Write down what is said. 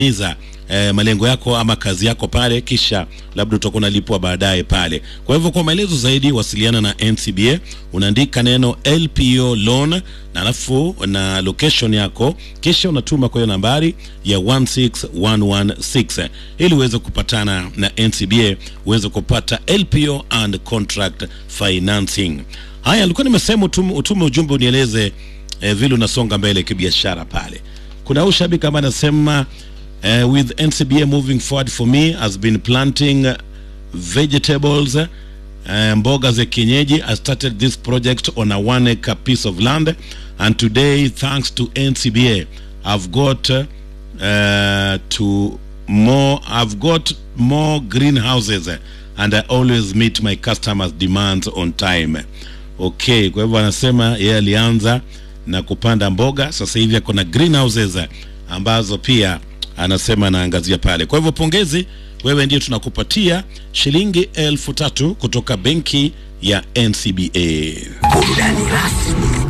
iza eh, malengo yako ama kazi yako pale, kisha labda utakuwa unalipwa baadaye pale. Kwa hivyo kwa maelezo zaidi wasiliana na NCBA, unaandika neno LPO loan na alafu na location yako, kisha unatuma kwa hiyo nambari ya 16116 ili uweze kupatana na NCBA uweze kupata LPO and contract financing. Haya, alikuwa nimesema utume, utume ujumbe unieleze eh, vile unasonga mbele kibiashara pale. Kuna huyu shabiki ambaye anasema uh, with NCBA moving forward for me has been planting vegetables uh, mboga za kienyeji I started this project on a one acre piece of land and today thanks to NCBA I've got uh, to more I've got more greenhouses and I always meet my customers demands on time okay kwa hivyo anasema yeye alianza na kupanda mboga sasa hivi ako na greenhouses ambazo pia anasema anaangazia pale. Kwa hivyo pongezi, wewe ndiye tunakupatia shilingi elfu tatu kutoka benki ya NCBA. Burudani rasmi